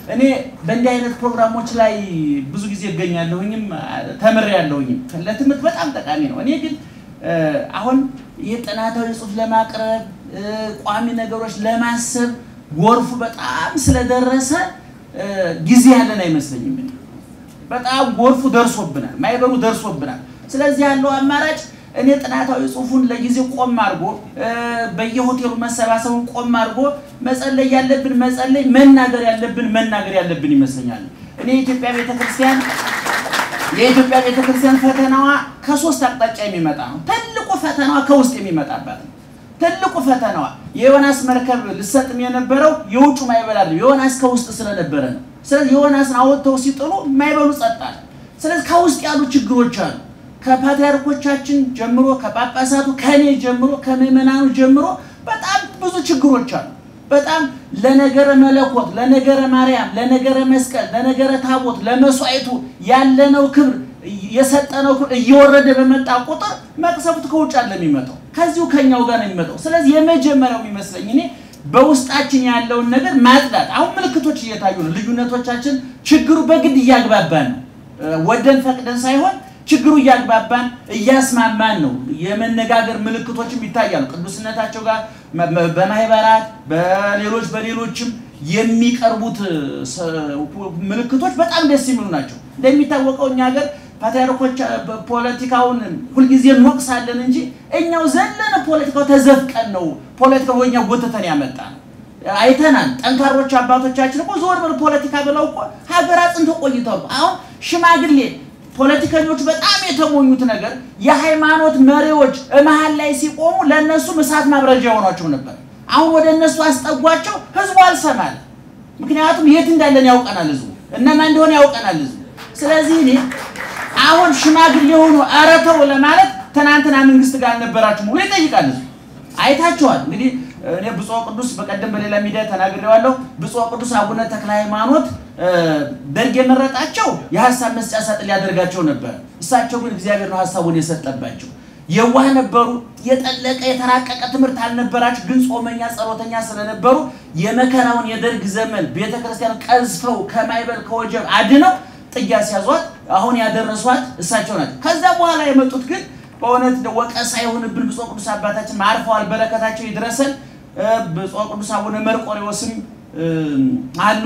እኔ በእንዲህ አይነት ፕሮግራሞች ላይ ብዙ ጊዜ እገኛለሁኝም ተምሬያለሁኝም። ለትምህርት በጣም ጠቃሚ ነው። እኔ ግን አሁን ይህ ጥናታዊ ጽሑፍ ለማቅረብ ቋሚ ነገሮች ለማሰብ ጎርፉ በጣም ስለደረሰ ጊዜ ያለን አይመስለኝም። በጣም ጎርፉ ደርሶብናል፣ ማይበሩ ደርሶብናል። ስለዚህ ያለው አማራጭ እኔ ጥናታዊ ጽሑፉን ለጊዜ ቆም አድርጎ በየሆቴሉ መሰባሰቡን ቆም አድርጎ መጸለይ ያለብን መጸለይ፣ መናገር ያለብን መናገር ያለብን ይመስለኛል። እኔ የኢትዮጵያ ቤተክርስቲያን የኢትዮጵያ ቤተክርስቲያን ፈተናዋ ከሶስት አቅጣጫ የሚመጣ ነው። ትልቁ ፈተናዋ ከውስጥ የሚመጣባት ነው። ትልቁ ፈተናዋ የዮናስ መርከብ ልሰጥም የነበረው የውጩ ማይበል አይደለም፣ ዮናስ ከውስጥ ስለነበረ ነው። ስለዚህ ዮናስን አወጥተው ሲጥሉ ማይበሉ ጸጣል። ስለዚህ ከውስጥ ያሉ ችግሮች አሉ። ከፓትሪያርኮቻችን ጀምሮ ከጳጳሳቱ ከኔ ጀምሮ ከምዕመናኑ ጀምሮ በጣም ብዙ ችግሮች አሉ። በጣም ለነገረ መለኮት፣ ለነገረ ማርያም፣ ለነገረ መስቀል፣ ለነገረ ታቦት፣ ለመስዋዕቱ ያለነው ክብር የሰጠነው ክብር እየወረደ በመጣ ቁጥር መቅሰፍት ከውጭ አለ የሚመጣው ከዚሁ ከኛው ጋር ነው የሚመጣው። ስለዚህ የመጀመሪያው የሚመስለኝ እኔ በውስጣችን ያለውን ነገር ማጽዳት። አሁን ምልክቶች እየታዩ ነው። ልዩነቶቻችን ችግሩ በግድ እያግባባን ነው፣ ወደን ፈቅደን ሳይሆን ችግሩ እያግባባን እያስማማን ነው። የመነጋገር ምልክቶችም ይታያሉ። ቅዱስነታቸው ጋር በማህበራት በሌሎች በሌሎችም የሚቀርቡት ምልክቶች በጣም ደስ የሚሉ ናቸው። እንደሚታወቀው እኛ ሀገር ፓትሪያርኮች ፖለቲካውን ሁልጊዜ እንወቅሳለን እንጂ እኛው ዘለን ፖለቲካው ተዘፍቀን ነው ፖለቲካው ወኛ ጎተተን ያመጣ ነው። አይተናል። ጠንካሮች አባቶቻችን እኮ ዞር ብለው ፖለቲካ ብለው እኮ ሀገር አጽንተው ቆይተዋል። አሁን ሽማግሌ ፖለቲከኞቹ በጣም የተሞኙት ነገር የሃይማኖት መሪዎች መሀል ላይ ሲቆሙ ለእነሱም እሳት ማብረጃ የሆኗቸው ነበር። አሁን ወደ እነሱ አስጠጓቸው። ህዝቡ አልሰማል። ምክንያቱም የት እንዳለን ያውቀናል ህዝቡ፣ እነማን እንደሆነ ያውቀናል ህዝቡ። ስለዚህ እኔ አሁን ሽማግሌ የሆኑ ኧረ ተው ለማለት ትናንትና መንግስት ጋር አልነበራችሁም ብሎ ይጠይቃል ህዝቡ። አይታችኋል እንግዲህ እኔ ብፁዕ ቅዱስ በቀደም በሌላ ሚዲያ ተናግሬዋለሁ። ብፁዕ ቅዱስ አቡነ ተክለ ሃይማኖት ደርግ የመረጣቸው የሀሳብ መስጫ ሳጥን ሊያደርጋቸው ነበር። እሳቸው ግን እግዚአብሔር ነው ሀሳቡን የሰጠባቸው። የዋህ ነበሩ። የጠለቀ የተራቀቀ ትምህርት አልነበራቸው። ግን ጾመኛ ጸሎተኛ ስለነበሩ የመከራውን የደርግ ዘመን ቤተክርስቲያን ቀዝፈው ከማይበል ከወጀብ አድነው ጥያ ሲያዟት አሁን ያደረሷት እሳቸው ናቸው። ከዛ በኋላ የመጡት ግን በእውነት ወቀሳ የሆንብን ብፁዕ ቅዱስ አባታችን አርፈዋል። በረከታቸው ይድረሰን። ብፁዕ ቅዱስ አቡነ መርቆሬዎስም አሉ፣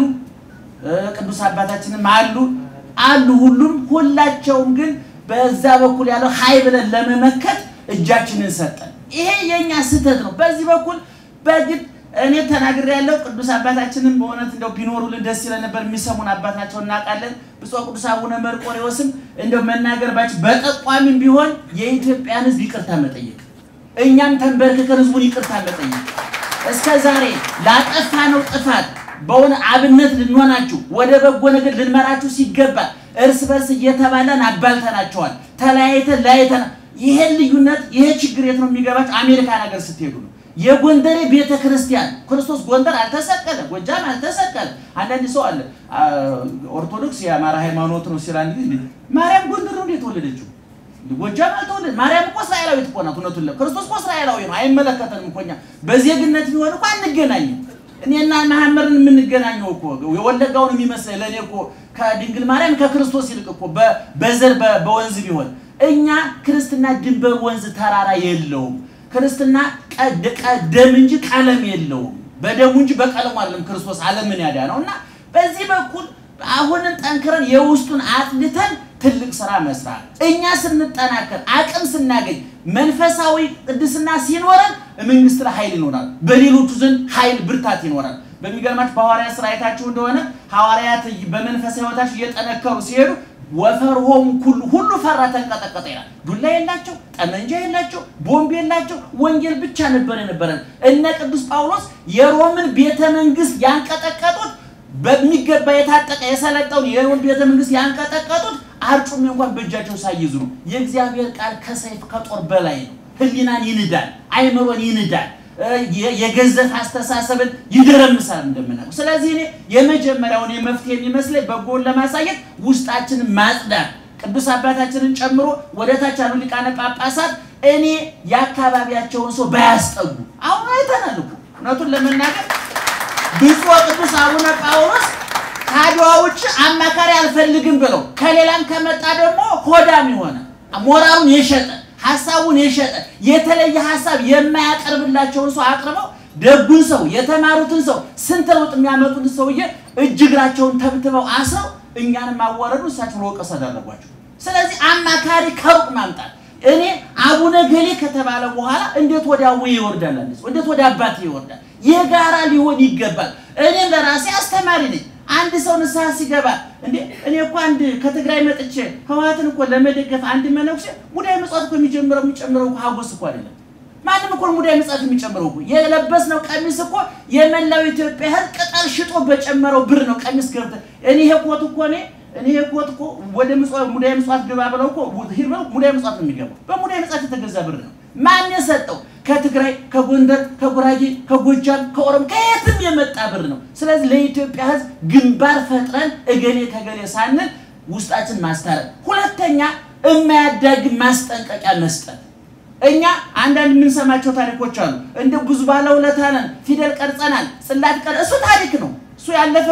ቅዱስ አባታችንም አሉ አሉ። ሁሉም ሁላቸውም ግን በዛ በኩል ያለው ሀይ ብለን ለመመከት እጃችንን ሰጠን። ይሄ የእኛ ስህተት ነው። በዚህ በኩል በግድ እኔ ተናግሬ ያለው ቅዱስ አባታችንም በእውነት እንደው ቢኖሩልን ደስ ይለን ነበር። የሚሰሙን አባት ናቸው እናውቃለን። ብፁዕ ቅዱስ አቡነ መርቆሬዎስም እንደው መናገር ባች በጠቋሚም ቢሆን የኢትዮጵያን ሕዝብ ይቅርታ መጠየቅ እኛም ተንበርክከን ሕዝቡን ይቅርታ መጠየቅ እስከ ዛሬ ላጠፋነው ጥፋት በሆነ አብነት ልንሆናችሁ ወደ በጎ ነገር ልንመራችሁ ሲገባ እርስ በርስ እየተባለን አባልተናቸዋል። ተለያይተን ለያይተን ይሄን ልዩነት ይሄ ችግር የት ነው የሚገባቸው? አሜሪካ ነገር ስትሄዱ ነው። የጎንደሬ ቤተ ክርስቲያን ክርስቶስ ጎንደር አልተሰቀለ፣ ጎጃም አልተሰቀለ። አንዳንድ ሰው አለ ኦርቶዶክስ የአማራ ሃይማኖት ነው ሲል አንድ ጊዜ ማርያም ጎንደር ነው የተወለደችው ጎጃም አልተወለደ። ማርያም እኮ እስራኤላዊት እኮ ናት። እውነቱን ክርስቶስ እኮ እስራኤላዊ ነው። አይመለከተንም እኮ እኛ በዜግነት ቢሆን እኮ አንገናኝም። እኔና መሐመድን የምንገናኘው እኮ የወለጋውን የሚመስለኝ ለእኔ እኮ ከድንግል ማርያም ከክርስቶስ ይልቅ እኮ በዘር በወንዝ ቢሆን እኛ ክርስትና ድንበር ወንዝ ተራራ የለውም። ክርስትና ደም እንጂ ቀለም የለውም። በደሙ እንጂ በቀለሙ አይደለም ክርስቶስ ዓለምን ያዳነው እና በዚህ በኩል አሁንም ጠንክረን የውስጡን አጥልተን ትልቅ ስራ መስራት እኛ ስንጠናከር አቅም ስናገኝ መንፈሳዊ ቅድስና ሲኖረን መንግስት ላይ ኃይል ይኖራል። በሌሎቹ ዘንድ ኃይል ብርታት ይኖራል። በሚገርማችሁ በሐዋርያት ስራ አይታችሁ እንደሆነ ሐዋርያት በመንፈሳዊ ሕይወታቸው እየጠነከሩ ሲሄዱ ወፈርሆም ሁሉ ሁሉ ፈራ ተንቀጠቀጠ ይላል። ዱላ የላቸው፣ ጠመንጃ የላቸው፣ ቦምብ የላቸው። ወንጌል ብቻ ነበር የነበረን። እነ ቅዱስ ጳውሎስ የሮምን ቤተ መንግስት ያንቀጠቀጡት በሚገባ የታጠቀ የሰለጠውን የሮም ቤተ መንግስት ያንቀጠቀጡት አርጩሜ እንኳን በእጃቸው ሳይይዙ ነው። የእግዚአብሔር ቃል ከሰይፍ ከጦር በላይ ነው። ህሊናን ይንዳል፣ አይምሮን ይንዳል፣ የገዘፍ አስተሳሰብን ይደረምሳል እንደምናውቀው። ስለዚህ እኔ የመጀመሪያውን የመፍትሄ የሚመስለኝ በጎን ለማሳየት ውስጣችንን ማጽዳት ቅዱስ አባታችንን ጨምሮ ወደ ታች ያሉ ሊቃነ ጳጳሳት እኔ የአካባቢያቸውን ሰው ባያስጠጉ አሁን አይተናል እኮ እውነቱን ለመናገር ብፁዕ ቅዱስ አቡነ ጳውሎስ ከአድዋ ውጭ አማካሪ አልፈልግም ብለው ከሌላም ከመጣ ደግሞ ሆዳም የሆነ ሞራሉን የሸጠ ሀሳቡን የሸጠ የተለየ ሀሳብ የማያቀርብላቸውን ሰው አቅርበው ደጉን ሰው የተማሩትን ሰው ስንት ለውጥ የሚያመጡትን ሰውዬ እጅ እግራቸውን ተብትበው አስረው እኛንም አዋረዱ፣ እሳቸውን ወቀስ አደረጓቸው። ስለዚህ አማካሪ ከሩቅ ማምጣት እኔ አቡነ ገሌ ከተባለ በኋላ እንዴት ወደ አቡዬ ይወርዳል? አንድ ሰው እንዴት ወደ አባቴ ይወርዳል? የጋራ ሊሆን ይገባል። እኔም ለራሴ አስተማሪ ነኝ። አንድ ሰው ንስሐ ሲገባ እንዴ እኔ እኮ አንድ ከትግራይ መጥቼ ህወሓትን እኮ ለመደገፍ አንድ መነኩሴ ሙዳየ ምጽዋት እኮ የሚጀምረው የሚጨምረው እኮ ሀጎስ እኮ አይደለም። ማንም እኮ ሙዳየ ምጽዋት የሚጨምረው እኮ የለበስነው ቀሚስ እኮ የመላው ኢትዮጵያ ህዝብ ቅጠል ሽጦ በጨመረው ብር ነው ቀሚስ ገብተህ እኔ ይሄ ኮት እኮ እኔ እኔ ይሄ ኮት እኮ ወደ ምጽዋት ሙዳየ ምጽዋት ግባ ብለው እኮ ሂድ ብለው ሙዳየ ምጽዋት ነው የሚገባው። በሙዳየ ምጽዋት የተገዛ ብር ነው። ማን የሰጠው? ከትግራይ፣ ከጎንደር፣ ከጉራጌ፣ ከጎጃም፣ ከኦሮሞ ከየትም የመጣ ብር ነው። ስለዚህ ለኢትዮጵያ ህዝብ ግንባር ፈጥረን እገሌ ከገሌ ሳንል ውስጣችን ማስታረቅ። ሁለተኛ የማያዳግም ማስጠንቀቂያ መስጠት። እኛ አንዳንድ የምንሰማቸው ታሪኮች አሉ። እንደ ብዙ ባለውለታ ነን፣ ፊደል ቀርጸናል፣ ጽላት ቀር እሱ ታሪክ ነው። እሱ ያለፈ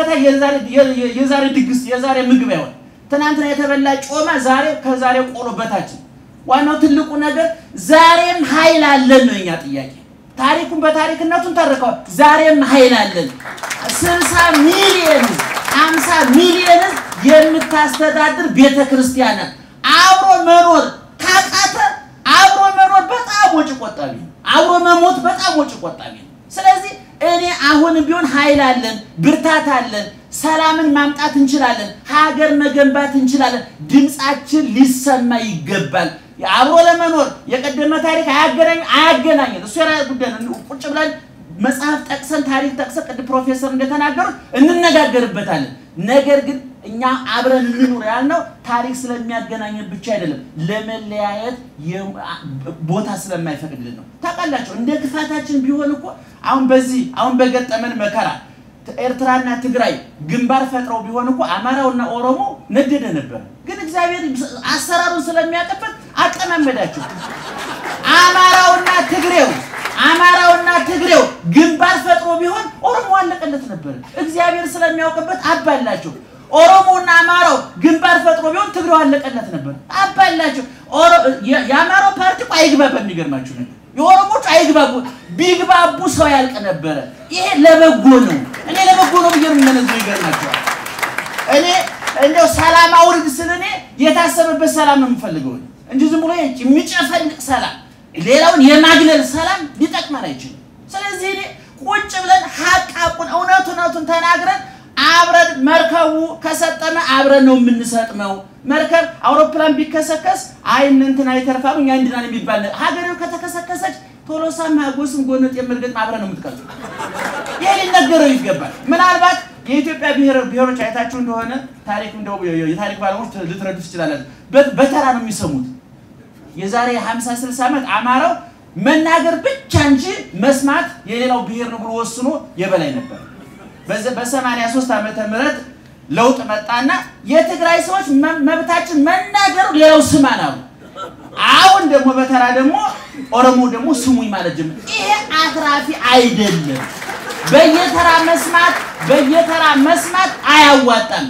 የዛሬ ድግስ የዛሬ ምግብ አይሆን። ትናንትና የተበላ ጮማ ዛሬ ከዛሬ ቆሎ በታችን ዋናው ትልቁ ነገር ዛሬም ኃይል አለን ነው የኛ ጥያቄ። ታሪኩን በታሪክነቱን ተርከዋል። ዛሬም ኃይል አለን። ስልሳ ሚሊየን ሀምሳ ሚሊየን የምታስተዳድር ቤተ ክርስቲያን አብሮ መኖር ካቃተ አብሮ መኖር በጣም ወጪ ቆጣቢ ነው። አብሮ መሞት በጣም ወጪ ቆጣቢ ነው። ስለዚህ እኔ አሁንም ቢሆን ኃይል አለን፣ ብርታት አለን፣ ሰላምን ማምጣት እንችላለን፣ ሀገር መገንባት እንችላለን። ድምፃችን ሊሰማ ይገባል። አብሮ ለመኖር የቀደመ ታሪክ አያገናኝ አያገናኝን እሱ የራስ ጉዳይ ነው። ቁጭ ብለን መጽሐፍ ጠቅሰን ታሪክ ጠቅሰን ቅድም ፕሮፌሰር እንደተናገሩት እንነጋገርበታለን። ነገር ግን እኛ አብረን እንኑር ያልነው ታሪክ ስለሚያገናኘን ብቻ አይደለም፣ ለመለያየት ቦታ ስለማይፈቅድልን ነው። ታውቃላችሁ እንደ ክፋታችን ቢሆን እኮ አሁን በዚህ አሁን በገጠመን መከራ ኤርትራና ትግራይ ግንባር ፈጥረው ቢሆን እኮ አማራውና ኦሮሞ ነደደ ነበር። ግን እግዚአብሔር አሰራሩን ስለሚያውቅበት አቀማመዳቸው። አማራውና ትግሬው አማራውና ትግሬው ግንባር ፈጥሮ ቢሆን ኦሮሞ አለቀለት ነበር። እግዚአብሔር ስለሚያውቅበት አባላቸው። ኦሮሞና አማራው ግንባር ፈጥሮ ቢሆን ትግሬው አለቀለት ነበር። አባላቸው። የአማራው ፓርቲ እኮ አይግባባ። የሚገርማችሁ ነገር የኦሮሞቹ አይግባቡ። ቢግባቡ ሰው ያልቅ ነበረ። ይሄ ለበጎ ነው። እኔ ለበጎ ነው ብዬ የምመነዘው ይገርማቸዋል። እኔ እንደው ሰላም አውርድ ስል እኔ የታሰበበት ሰላም ነው የምፈልገው እንጂ ዝም ብሎ የሚጨፈልቅ ሰላም፣ ሌላውን የማግለል ሰላም ሊጠቅመን አይችልም። ስለዚህ እኔ ቁጭ ብለን ሀቅ ሀቁን እውነቱ እውነቱን ተናግረን አብረን መርከቡ ከሰጠመ አብረን ነው የምንሰጥመው። መርከብ አውሮፕላን ቢከሰከስ አይ እንትን አይተርፋም እኛ እንድናል የሚባል ሀገሬው ከተከሰከሰች ቶሎሳም ሀጎስም ጎነጥ የምርገጥ አብረን ነው የምትቀርጹ። ይሄ ሊነገረው ይገባል። ምናልባት የኢትዮጵያ ብሔሮች አይታችሁ እንደሆነ ታሪክ እንደው የታሪክ ባለሙያዎች ልትረዱ ትችላላችሁ። በተራ ነው የሚሰሙት። የዛሬ 50 60 ዓመት አማራው መናገር ብቻ እንጂ መስማት የሌላው ብሔር ነው ብሎ ወስኖ የበላይ ነበር። በሰማንያ ሦስት ዓመተ ምህረት ለውጥ መጣና የትግራይ ሰዎች መብታችን መናገሩ ሌላው ስማን አሉ። አሁን ደግሞ በተራ ደግሞ ኦሮሞ ደግሞ ስሙኝ ማለት ጀመረ። ይሄ አትራፊ አይደለም። በየተራ መስማት በየተራ መስማት አያዋጣም።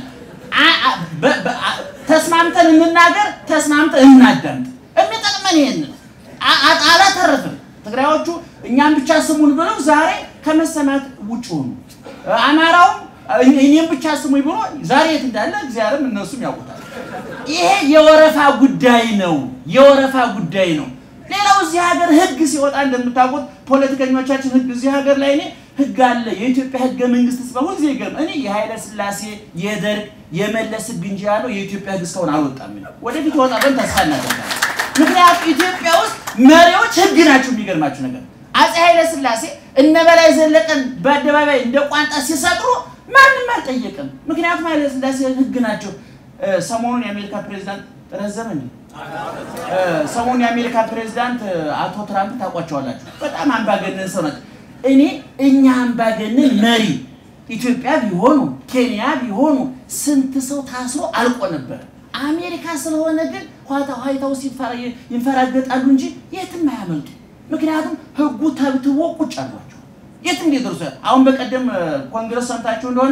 ተስማምተን እንናገር፣ ተስማምተን እናዳምጥ። የሚጠቅመን ይሄን አላተረፍም። ትግራዮቹ እኛም ብቻ ስሙን ብለው ዛሬ ከመሰማት ውጭ ሆኑ። አማራውም እኔም ብቻ ስሙኝ ብሎ ዛሬ የት እንዳለ እግዚአብሔርም እነሱም ያውቁታል። ይሄ የወረፋ ጉዳይ ነው፣ የወረፋ ጉዳይ ነው። ሌላው እዚህ ሀገር ህግ ሲወጣ እንደምታውቁት ፖለቲከኞቻችን ህግ እዚህ ሀገር ላይ እኔ ህግ አለ የኢትዮጵያ ህገ መንግስት ስበሁ ጊዜ ገርም እኔ የኃይለ ስላሴ የደርግ የመለስ ህግ እንጂ ያለው የኢትዮጵያ ህግ እስካሁን አልወጣም። ወደፊት ይወጣ ብለን ተስፋ እናደርጋለን። ምክንያቱም ኢትዮጵያ ውስጥ መሪዎች ህግ ናቸው። የሚገርማችሁ ነገር አፄ ኃይለ ስላሴ እነ በላይ ዘለቀን በአደባባይ እንደ ቋንጣ ሲሰቅሩ ማንም አልጠየቅም። ምክንያቱም ኃይለ ስላሴ ህግ ናቸው። ሰሞኑን የአሜሪካ ፕሬዚዳንት ረዘመ እንዴ? ሰሞኑን የአሜሪካ ፕሬዚዳንት አቶ ትራምፕ ታውቋቸዋላችሁ። በጣም አምባገነን ሰው ናቸው። እኔ እኛ አምባገነን መሪ ኢትዮጵያ ቢሆኑ ኬንያ ቢሆኑ ስንት ሰው ታስሮ አልቆ ነበር። አሜሪካ ስለሆነ ግን ዋይት ሀውስ ይንፈራገጣሉ እንጂ የትም አያመልጡ። ምክንያቱም ህጉ ተብትቦ ቁጭ አሏቸው። የትም ሊደርሱ አሁን በቀደም ኮንግረስ ሰምታችሁ እንደሆነ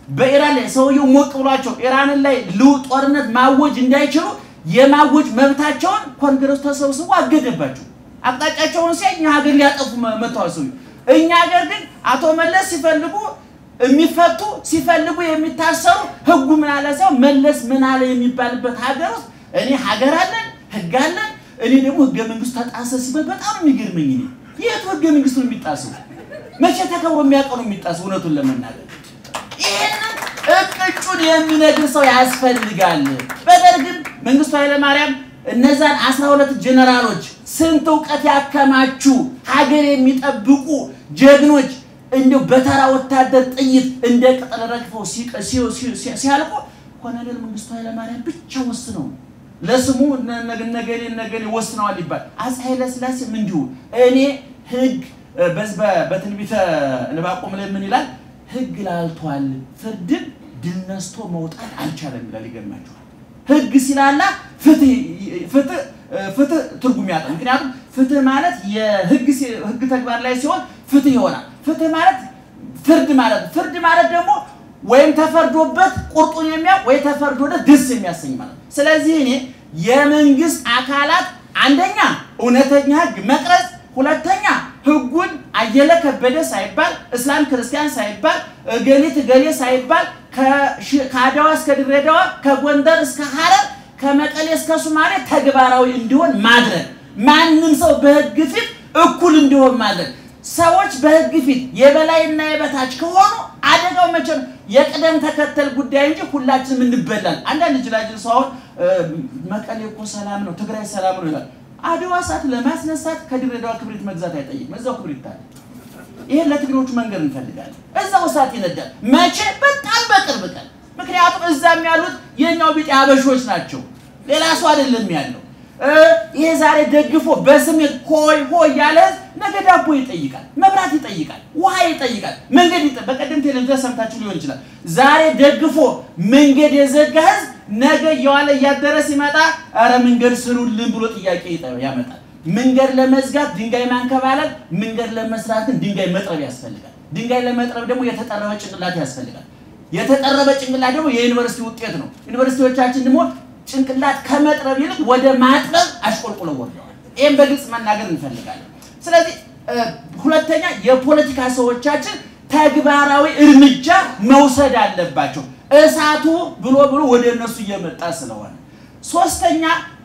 በኢራን ላይ ሰውየው ሞቅ ብሏቸው ኢራንን ላይ ጦርነት ማወጅ እንዳይችሉ የማወጅ መብታቸውን ኮንግረስ ተሰብስቦ አገደባቸው። አቅጣጫቸውን ሲያይ እኛ ሀገር ሊያጠፉ መጥተዋል ሰውየው። እኛ ሀገር ግን አቶ መለስ ሲፈልጉ የሚፈቱ ሲፈልጉ የሚታሰሩ ህጉ ምን አለ ሳይሆን መለስ ምን አለ የሚባልበት ሀገር ውስጥ እኔ ሀገር አለን ህግ አለን። እኔ ደግሞ ህገ መንግስቱ ተጣሰ ሲባል በጣም የሚገርመኝ እኔ የቱ ህገ መንግስቱ ነው የሚጣሰው? መቼ ተከብሮ የሚያውቀው ነው የሚጣሰው? እውነቱን ለመናገር ይህንን እቅጩን የሚነግር ሰው ያስፈልጋል። በደርግም መንግስቱ ኃይለማርያም እነዛን አስራ ሁለት ጀነራሎች ስንት እውቀት ያከማቹ ሀገር የሚጠብቁ ጀግኖች እንዲሁ በተራ ወታደር ጥይት እንደ ቅጠል ረግፈው ሲያልቁ ኮሎኔል መንግስቱ ኃይለማርያም ብቻ ወስነው ለስሙ ነገሌ ነገሌ ወስነዋል ይባል። አፄ ኃይለስላሴም እንዲሁ እኔ ህግ በትንቢተ ዕንባቆም ላይ ምን ይላል? ህግ ላልቷል፣ ፍርድን ድል ነስቶ መውጣት አልቻለም ይላል። ይገርማችኋል። ህግ ሲላላ ፍትህ ትርጉም ያጣ። ምክንያቱም ፍትህ ማለት የህግ ተግባር ላይ ሲሆን ፍትህ ይሆናል። ፍትህ ማለት ፍርድ ማለት ፍርድ ማለት ደግሞ ወይም ተፈርዶበት ቁርጡን የሚያውቅ ወይ ተፈርዶበት ደስ የሚያሰኝ ማለት ነው። ስለዚህ እኔ የመንግስት አካላት አንደኛ እውነተኛ ህግ መቅረጽ፣ ሁለተኛ ህጉን አየለ ከበደ ሳይባል እስላም ክርስቲያን ሳይባል እገሊት እገሌ ሳይባል ከአድዋ እስከ ድሬዳዋ ከጎንደር እስከ ሐረር ከመቀሌ እስከ ሱማሌ ተግባራዊ እንዲሆን ማድረግ፣ ማንም ሰው በህግ ፊት እኩል እንዲሆን ማድረግ። ሰዎች በህግ ፊት የበላይና የበታች ከሆኑ አደጋው መቼ ነው? የቅደም ተከተል ጉዳይ እንጂ ሁላችንም እንበላል። አንዳንድ ጅላጅል ሰው አሁን መቀሌ እኮ ሰላም ነው፣ ትግራይ ሰላም ነው ይላል። አድዋ እሳት ለማስነሳት ከድሬዳዋ ክብሪት መግዛት አይጠይቅም። እዛው ክብሪት ታለ። ይሄን ለትግሬዎቹ መንገድ እንፈልጋለን። እዛው እሳት ይነዳል። መቼ? በጣም በቅርብ ቀን። ምክንያቱም እዛም ያሉት የኛው ቢጤ አበሾች ናቸው። ሌላ ሰው አይደለም ያለው። ይሄ ዛሬ ደግፎ በስሜት ሆይ ሆይ ያለ ህዝብ ነገ ዳቦ ይጠይቃል፣ መብራት ይጠይቃል፣ ውሃ ይጠይቃል፣ መንገድ ይጠ በቀደም ቴሌቪዥን ሰምታችሁ ሊሆን ይችላል። ዛሬ ደግፎ መንገድ የዘጋ ህዝብ ነገ እየዋለ እያደረ ሲመጣ ኧረ መንገድ ስሩልን ብሎ ጥያቄ ያመጣል። መንገድ ለመዝጋት ድንጋይ ማንከባለል፣ መንገድ ለመስራት ግን ድንጋይ መጥረብ ያስፈልጋል። ድንጋይ ለመጥረብ ደግሞ የተጠረበ ጭንቅላት ያስፈልጋል። የተጠረበ ጭንቅላት ደግሞ የዩኒቨርሲቲ ውጤት ነው። ዩኒቨርሲቲዎቻችን ደግሞ ጭንቅላት ከመጥረብ ይልቅ ወደ ማጥበብ አሽቆልቁለው ወርደዋል። ይህም በግልጽ መናገር እንፈልጋለን። ስለዚህ ሁለተኛ የፖለቲካ ሰዎቻችን ተግባራዊ እርምጃ መውሰድ አለባቸው። እሳቱ ብሎ ብሎ ወደ እነሱ እየመጣ ስለሆነ፣ ሶስተኛ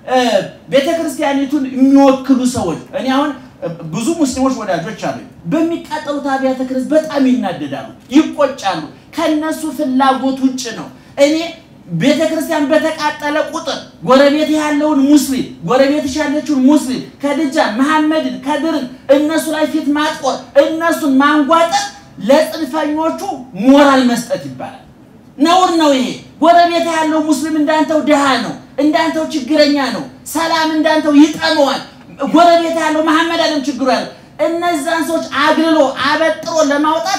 ቤተ ክርስቲያኒቱን የሚወክሉ ሰዎች እኔ አሁን ብዙ ሙስሊሞች ወዳጆች አሉ። በሚቃጠሉት አብያተ ክርስቲያን በጣም ይናደዳሉ፣ ይቆጫሉ። ከነሱ ፍላጎት ውጭ ነው እኔ ቤተ ክርስቲያን በተቃጠለ ቁጥር ጎረቤት ያለውን ሙስሊም ጎረቤትሽ ያለችውን ሙስሊም ከድጃን መሐመድን ከድርን እነሱ ላይ ፊት ማጥቆር እነሱን ማንጓጠጥ ለጽንፈኞቹ ሞራል መስጠት ይባላል። ነውር ነው ይሄ። ጎረቤት ያለው ሙስሊም እንዳንተው ድሃ ነው፣ እንዳንተው ችግረኛ ነው፣ ሰላም እንዳንተው ይጠመዋል። ጎረቤት ያለው መሐመድ አለም ችግሩ ያለው እነዛን ሰዎች አግልሎ አበጥሮ ለማውጣት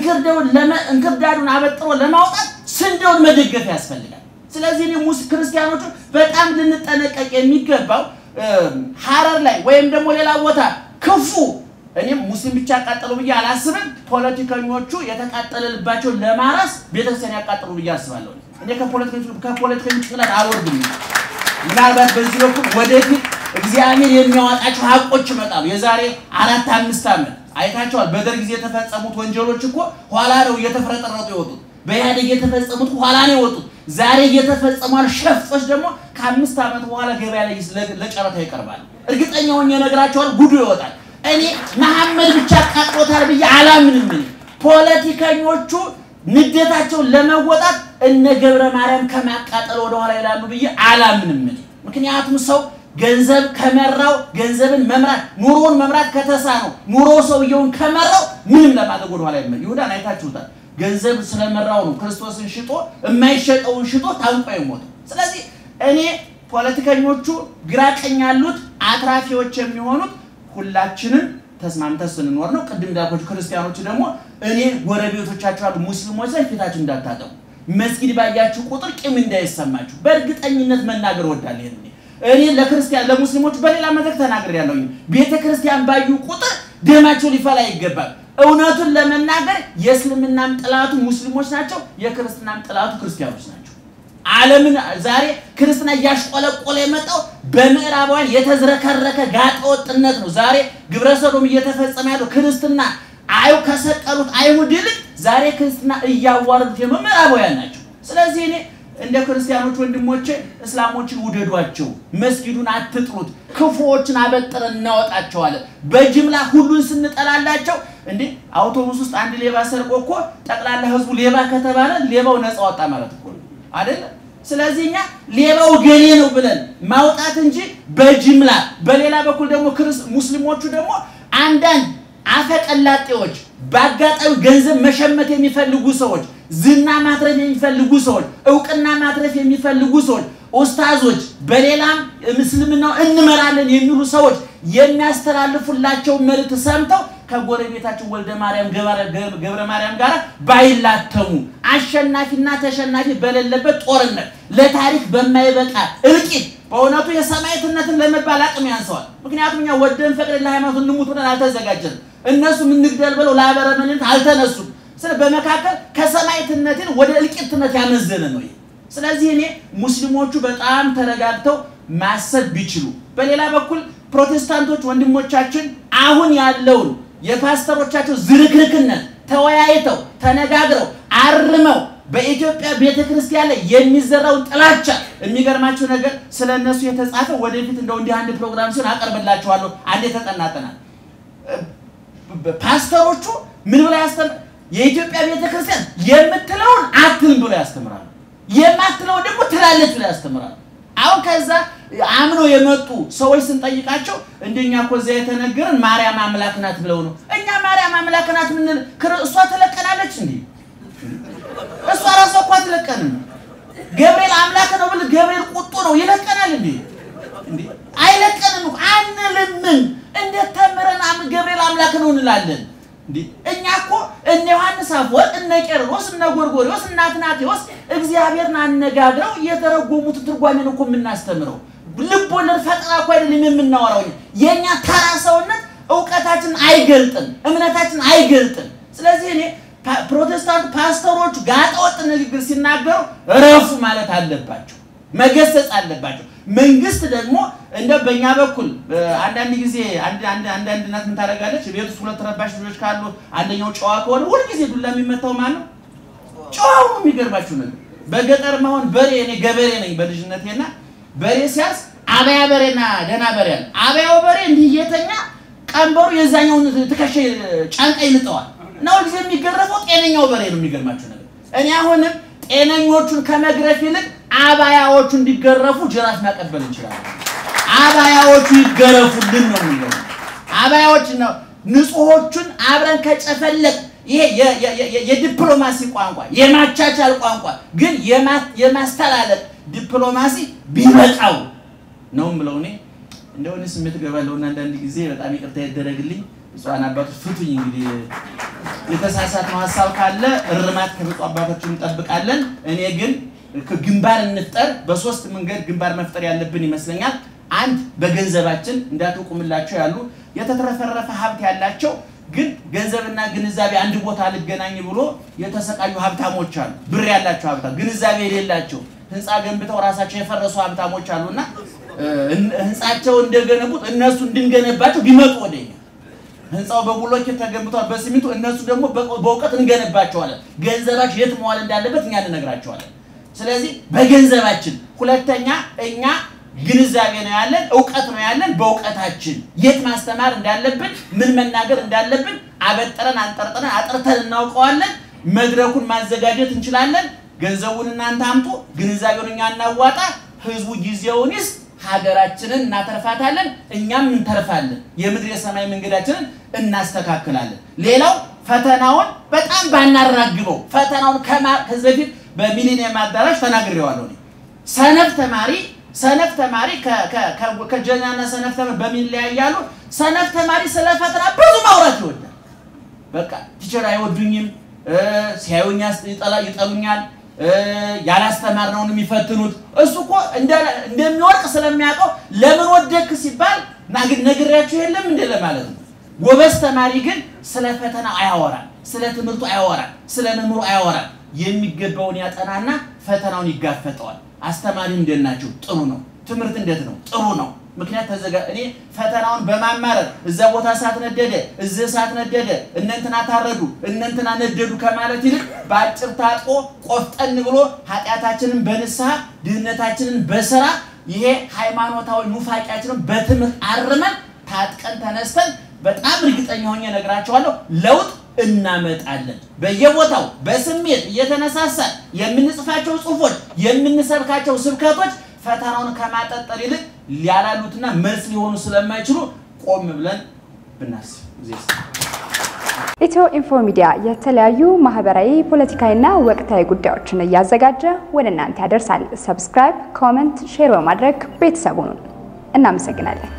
እንክርዳዱን አበጥሮ ለማውጣት ስንዴውን መደገፍ ያስፈልጋል። ስለዚህ እኔ ሙስ ክርስቲያኖቹ በጣም ልንጠነቀቅ የሚገባው ሐረር ላይ ወይም ደግሞ ሌላ ቦታ ክፉ እኔም ሙስሊም ብቻ ያቃጠሉ ብዬ አላስብም። ፖለቲከኞቹ የተቃጠለ ልባቸውን ለማራስ ቤተክርስቲያን ያቃጠሉ ብዬ አስባለሁ። እኔ ከፖለቲከኞች ጭንቅላት አልወርድም። ምናልባት በዚህ በኩል ወደፊት እግዚአብሔር የሚያወጣቸው ሀቆች ይመጣሉ። የዛሬ አራት አምስት ዓመት አይታቸዋል። በደርግ ጊዜ የተፈጸሙት ወንጀሎች እኮ ኋላ ነው እየተፍረጠረጡ የወጡት። በኢህአዴግ የተፈጸሙት ኋላ ነው የወጡት። ዛሬ እየተፈጸሙ ሸፍጦች ደግሞ ከአምስት ዓመት በኋላ ገበያ ላይ ለጨረታ ይቀርባሉ። እርግጠኛ ሆኜ እነግራቸዋለሁ፣ ጉዱ ይወጣል። እኔ መሐመድ ብቻ አቃጥሎታል ብዬ አላምንም። እኔ ፖለቲከኞቹ ንዴታቸውን ለመወጣት እነ ገብረ ማርያም ከማቃጠል ወደኋላ ይላሉ ብዬ አላምንም። እኔ ምክንያቱም ሰው ገንዘብ ከመራው ገንዘብን መምራት ኑሮውን መምራት ከተሳነው ኑሮ ሰውየውን ከመራው ምንም ለማድረግ ወደኋላ ይመ ይሁዳን አይታችሁታል። ገንዘብ ስለመራው ነው ክርስቶስን ሽጦ የማይሸጠውን ሽጦ ታንቆ የሞተው። ስለዚህ እኔ ፖለቲከኞቹ ግራ ቀኝ ያሉት አትራፊዎች የሚሆኑት ሁላችንም ተስማምተን ስንኖር ነው። ቅድም እንዳልኳችሁ ክርስቲያኖቹ ደግሞ እኔ ጎረቤቶቻችሁ ያሉ ሙስሊሞች ላይ ፊታችሁ እንዳታጠቁ፣ መስጊድ ባያችሁ ቁጥር ቂም እንዳይሰማችሁ በእርግጠኝነት መናገር ወዳለሁ። እኔ ለክርስቲያን ለሙስሊሞች በሌላ መድረክ ተናግሬያለሁ። ቤተ ክርስቲያን ባዩ ቁጥር ደማቸው ሊፈላ ይገባል። እውነቱን ለመናገር የእስልምናም ጥላቱ ሙስሊሞች ናቸው፣ የክርስትናም ጥላቱ ክርስቲያኖች ናቸው። ዓለምን ዛሬ ክርስትና እያሽቆለቆለ የመጣው በምዕራባውያን የተዝረከረከ ጋጠወጥነት ነው። ዛሬ ግብረ ሰዶም እየተፈጸመ ያለው ክርስትና አዩ ከሰቀሉት አይሁድ ይልቅ ዛሬ ክርስትና እያዋረዱት የመ ምዕራባውያን ናቸው። ስለዚህ እኔ እንደ ክርስቲያኖች ወንድሞቼ እስላሞችን ውደዷቸው፣ መስጊዱን አትጥሉት፣ ክፉዎችን አበጥረን እናወጣቸዋለን። በጅምላ ሁሉን ስንጠላላቸው እንዴ አውቶቡስ ውስጥ አንድ ሌባ ሰርቆ እኮ ጠቅላላ ህዝቡ ሌባ ከተባለ ሌባው ነፃ ወጣ ማለት እኮ ነው አይደለም። ስለዚህ እኛ ሌባው ገሌ ነው ብለን ማውጣት እንጂ በጅምላ በሌላ በኩል ደግሞ ሙስሊሞቹ ደግሞ አንዳንድ አፈቀላጤዎች በአጋጣሚ ገንዘብ መሸመት የሚፈልጉ ሰዎች፣ ዝና ማትረፍ የሚፈልጉ ሰዎች፣ እውቅና ማትረፍ የሚፈልጉ ሰዎች፣ ኡስታዞች፣ በሌላም ምስልምናው እንመራለን የሚሉ ሰዎች የሚያስተላልፉላቸው መልእክት ሰምተው ከጎረቤታችን ወልደ ማርያም ገብረ ማርያም ጋር ባይላተሙ አሸናፊና ተሸናፊ በሌለበት ጦርነት ለታሪክ በማይበቃ እልቂት በእውነቱ የሰማዕትነትን ለመባል አቅም ያንሰዋል። ምክንያቱም እኛ ወደን ፈቅደን ለሃይማኖት እንሙት ብለን አልተዘጋጀንም። እነሱም እንግደል ብለው ለአበረመኔነት አልተነሱም። ስለ በመካከል ከሰማዕትነትን ወደ እልቂትነት ያመዘነ ነው። ስለዚህ እኔ ሙስሊሞቹ በጣም ተረጋግተው ማሰብ ቢችሉ፣ በሌላ በኩል ፕሮቴስታንቶች ወንድሞቻችን አሁን ያለውን የፓስተሮቻቸው ዝርክርክነት ተወያይተው ተነጋግረው አርመው በኢትዮጵያ ቤተ ክርስቲያን ላይ የሚዘራውን ጥላቻ የሚገርማቸው ነገር ስለ እነሱ የተጻፈ ወደፊት እንደው እንዲህ አንድ ፕሮግራም ሲሆን አቀርብላችኋለሁ። አንዴ ተጠናጠናል። ፓስተሮቹ ምን ብለው ያስተምር የኢትዮጵያ ቤተ ክርስቲያን የምትለውን አትልም ብለው ያስተምራሉ። የማትለውን ደግሞ ትላለች ብለው ያስተምራሉ። አሁን ከዛ አምኖ የመጡ ሰዎች ስንጠይቃቸው እንደኛ እኮ እዚያ የተነገረን ማርያም አምላክ ናት ብለው ነው። እኛ ማርያም አምላክ ናት ምንል እሷ ትለቀናለች እንዴ? እሷ ራሷ እኮ አትለቀንም። ገብርኤል አምላክ ነው ብል ገብርኤል ቁጡ ነው ይለቀናል እንዴ? አይለቀንም እኮ አንልምን። እንዴት ተምረን ገብርኤል አምላክ ነው እንላለን? እኛ እኮ እነ ዮሐንስ አፈወርቅ እነ ቄርሎስ እነ ጎርጎርዮስ እነ አትናቴዎስ እግዚአብሔርን አነጋግረው የተረጎሙትን ትርጓሜ ነው እኮ የምናስተምረው። ልብ ወለድ ፈጠራ እኮ አይደለም የምናወራው። የእኛ ተራ ሰውነት እውቀታችንን አይገልጥም፣ እምነታችን አይገልጥም። ስለዚህ እኔ ፕሮቴስታንት ፓስተሮቹ ጋጠወጥ ንግግር ሲናገሩ እረፉ ማለት አለባቸው፣ መገሰጽ አለባቸው። መንግስት ደግሞ እንደ በእኛ በኩል አንዳንድ ጊዜ አንዳንድ እናት ምን ታደርጋለች? ቤት ውስጥ ሁለት ረባሽ ልጆች ካሉ አንደኛው ጨዋ ከሆነ ሁልጊዜ ዱላ የሚመታው ማን ነው? ጨዋው ነው። የሚገርባችሁ ነገር በገጠር መሆን በሬ እኔ ገበሬ ነኝ በልጅነቴና በሬ ሲያርስ አበያ በሬና ደህና በሬ አለ። አበያው በሬ እንዲህ እየተኛ ቀንበሩ የዛኛውን ትከሻ ጫንቃ ይልጠዋል። እና ሁልጊዜ የሚገረፈው ጤነኛው በሬ ነው። የሚገርማችሁ ነገር እኔ አሁንም ጤነኞቹን ከመግረፍ ይልቅ አባያዎቹ እንዲገረፉ ጅራፍ ማቀበል እንችላለን። አባያዎቹ ይገረፉልን ነው የሚለው። አባያዎች ነው ንጹሖቹን አብረን ከጨፈለቅ ይሄ የዲፕሎማሲ ቋንቋ የማቻቻል ቋንቋ ግን የማስተላለቅ ዲፕሎማሲ ቢበቃው ነው የምለው። እኔ እንደሆነ ስሜት እገባለሁና አንዳንድ ጊዜ በጣም ይቅርታ ይደረግልኝ። ብፁዓን አባቶች ፍቱኝ። እንግዲህ የተሳሳትነው ሀሳብ ካለ እርማት ከብፁዕ አባቶች እንጠብቃለን። እኔ ግን ግንባር እንፍጠር። በሶስት መንገድ ግንባር መፍጠር ያለብን ይመስለኛል። አንድ በገንዘባችን እንዳትቁምላቸው ያሉ የተትረፈረፈ ሀብት ያላቸው ግን ገንዘብና ግንዛቤ አንድ ቦታ ልገናኝ ብሎ የተሰቃዩ ሀብታሞች አሉ። ብር ያላቸው ሀብታም ግንዛቤ የሌላቸው ህንፃ ገንብተው ራሳቸው የፈረሱ ሀብታሞች አሉና ህንፃቸው እንደገነቡት እነሱ እንድንገነባቸው ቢመጡ ወደኛ ህንፃው በብሎኬት ተገንብቷል፣ በሲሚንቶ እነሱ ደግሞ በእውቀት እንገነባቸዋለን። ገንዘባቸው የት መዋል እንዳለበት እኛ እንነግራቸዋለን። ስለዚህ በገንዘባችን፣ ሁለተኛ እኛ ግንዛቤ ነው ያለን፣ እውቀት ነው ያለን። በእውቀታችን የት ማስተማር እንዳለብን፣ ምን መናገር እንዳለብን አበጥረን አንጠርጥረን አጥርተን እናውቀዋለን። መድረኩን ማዘጋጀት እንችላለን። ገንዘቡን እናንተ አምጡ፣ ግንዛቤውን እኛ እናዋጣ። ህዝቡ ጊዜውን ይስጥ። ሀገራችንን እናተርፋታለን፣ እኛም እንተርፋለን። የምድር የሰማይ መንገዳችንን እናስተካክላለን። ሌላው ፈተናውን በጣም ባናራግበው ፈተናውን ከዚህ በፊት በሚሊኒየም አዳራሽ ተናግሬዋለሁ። ሰነፍ ተማሪ ሰነፍ ተማሪ ከጀኛና ሰነፍ ተማሪ በምን ይለያያሉ? ሰነፍ ተማሪ ስለ ፈተና ብዙ ማውራት ይወዳል። በቃ ቲቸር አይወዱኝም፣ ሲያዩኛ ይጠሉኛል ያላስተማርነውን የሚፈትኑት እሱ እኮ እንደሚወድቅ ስለሚያውቀው ለምን ወደክ ሲባል ነግሬያችሁ የለም እንደ ለማለት ነው። ጎበዝ ተማሪ ግን ስለ ፈተናው አያወራም፣ ስለ ትምህርቱ አያወራም፣ ስለ መምህሩ አያወራም። የሚገባውን ያጠናና ፈተናውን ይጋፈጠዋል። አስተማሪ እንዴት ናቸው? ጥሩ ነው። ትምህርት እንዴት ነው? ጥሩ ነው። ምክንያት ተዘጋ እኔ ፈተናውን በማማረር እዛ ቦታ እሳት ነደደ፣ እዚህ እሳት ነደደ፣ እነንትና ታረዱ፣ እነንትና ነደዱ ከማለት ይልቅ በአጭር ታጥቆ ቆፍጠን ብሎ ኃጢአታችንን በንስሐ ድህነታችንን በስራ ይሄ ሃይማኖታዊ ኑፋቂያችንን በትምህርት አርመን ታጥቀን ተነስተን በጣም እርግጠኛ ሆኜ እነግራቸዋለሁ ለውጥ እናመጣለን። በየቦታው በስሜት እየተነሳሳን የምንጽፋቸው ጽሁፎች፣ የምንሰብካቸው ስብከቶች ፈተናውን ከማጠጠር ይልቅ ሊያላሉትና መልስ ሊሆኑ ስለማይችሉ ቆም ብለን ብናስብ ኢትዮ ኢንፎ ሚዲያ የተለያዩ ማህበራዊ፣ ፖለቲካዊና ወቅታዊ ጉዳዮችን እያዘጋጀ ወደ እናንተ ያደርሳል። ሰብስክራይብ፣ ኮመንት፣ ሼር በማድረግ ቤተሰቡን እናመሰግናለን።